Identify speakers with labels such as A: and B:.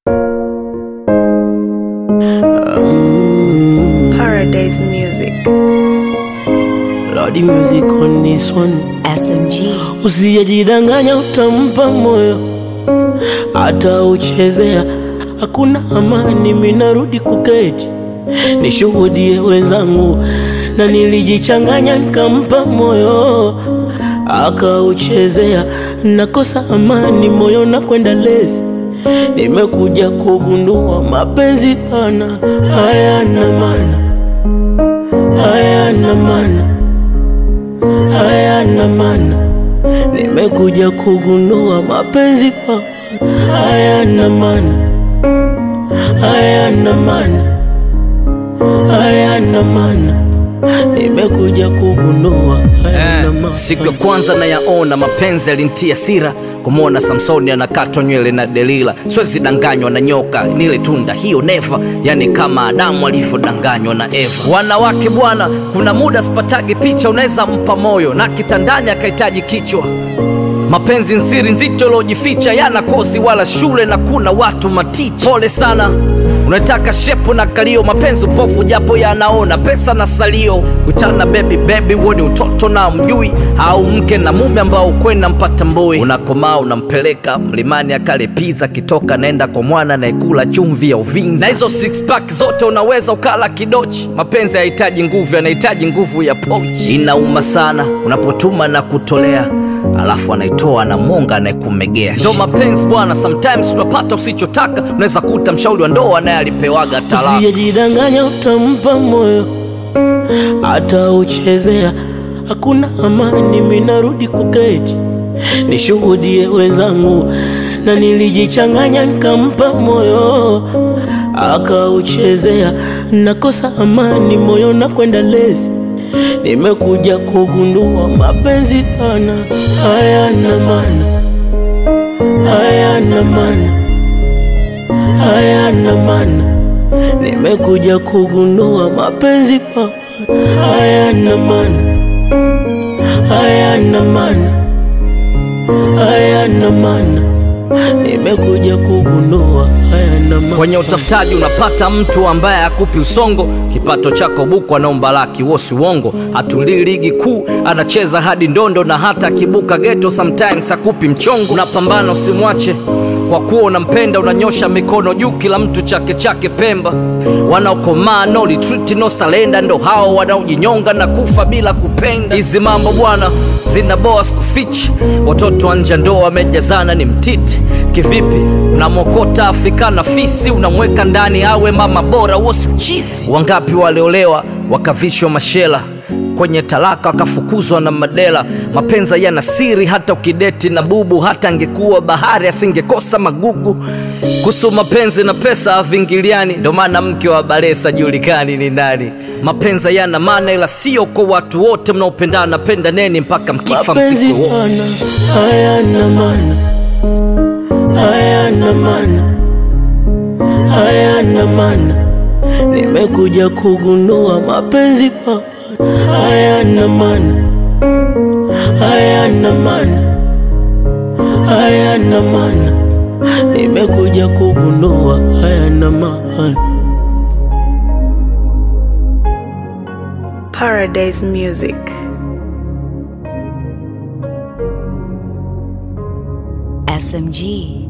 A: Paradise Music.
B: Lordy music on this one.
C: SMG.
B: Usijidanganya, utampa moyo hata uchezea, hakuna amani. Minarudi kuketi nishuhudie wenzangu, na nilijichanganya nikampa moyo akauchezea, nakosa amani moyo na kwenda lezi. Nimekuja kugundua mapenzi pana hayana maana, hayana maana, hayana maana. Nimekuja kugundua mapenzi pana hayana maana, hayana maana, hayana maana. Nimekuja kugundua hayana maana.
D: Siku ya kwanza nayaona mapenzi yalintia sira, kumwona Samsoni anakatwa nywele na Delila. Siwezi danganywa na nyoka, nile tunda hiyo neva, yani kama Adamu alivyodanganywa na Eva. Wanawake bwana, kuna muda sipatagi picha, unaweza mpa moyo na kitandani akahitaji kichwa mapenzi nsiri nzito iliojificha yana kosi wala shule na kuna watu maticha. Pole sana unataka shepu na kalio, mapenzi upofu japo yanaona pesa na salio. Kutana bebi bebi, huo ni utoto na mjui, au mke na mume ambao kwenda mpata mboi. Unakomaa unampeleka mlimani akale pizza, kitoka naenda kwa mwana anayekula chumvi ya Uvinza. Na hizo six pack zote unaweza ukala kidochi. Mapenzi hayahitaji nguvu, yanahitaji nguvu ya pochi. Inauma sana unapotuma na kutolea alafu anaitoa na monga anayekumegea. Ndo mapenzi bwana, sometimes unapata usichotaka. Unaweza kuta mshauri wa ndoa naye alipewaga talaka.
B: Usijidanganya, utampa moyo hata uchezea, hakuna amani. Minarudi kuketi nishuhudie wenzangu, na nilijichanganya nikampa moyo akauchezea, nakosa amani moyo na kwenda lezi. Nimekuja kugundua mapenzi pana hayana maana, hayana maana, hayana maana. Nimekuja kugundua mapenzi pana hayana maana, hayana maana, hayana maana. Nimekuja kugundua hayana maana.
D: Kwenye utafutaji unapata mtu ambaye akupi usongo, kipato chako buku anaomba laki, wosi uongo. Hatulii ligi kuu, anacheza hadi ndondo, na hata akibuka geto sometimes akupi mchongo. Unapambana usimwache kwa kuwa unampenda, unanyosha mikono juu, kila mtu chake chake Pemba. Wanaokomaa no retreat no surrender, ndo hao wanaojinyonga na kufa bila kupenda. Hizi mambo bwana zinaboa sikufichi, watoto wa nje ndo wamejazana ni mtiti. Kivipi unamwokota Afrika na fisi, unamweka ndani awe mama bora, huo si uchizi? Wangapi waliolewa wakavishwa mashela kwenye talaka wakafukuzwa na madela. Mapenzi yana siri, hata ukideti na bubu, hata angekuwa bahari asingekosa magugu. Kuhusu mapenzi na pesa havingiliani, ndo maana mke wa Balesa julikani ni nani. Mapenzi yana maana, ila sio kwa watu wote. Mnaopendana pendaneni mpaka mkifa
B: mapenzi
D: msiku wote.
B: pana hayana maana, hayana maana, hayana maana. Nimekuja kugundua mapenzi pana hayana maana, hayana maana, hayana maana. Nimekuja kugundua hayana maana.
A: Paradise Music.
C: SMG.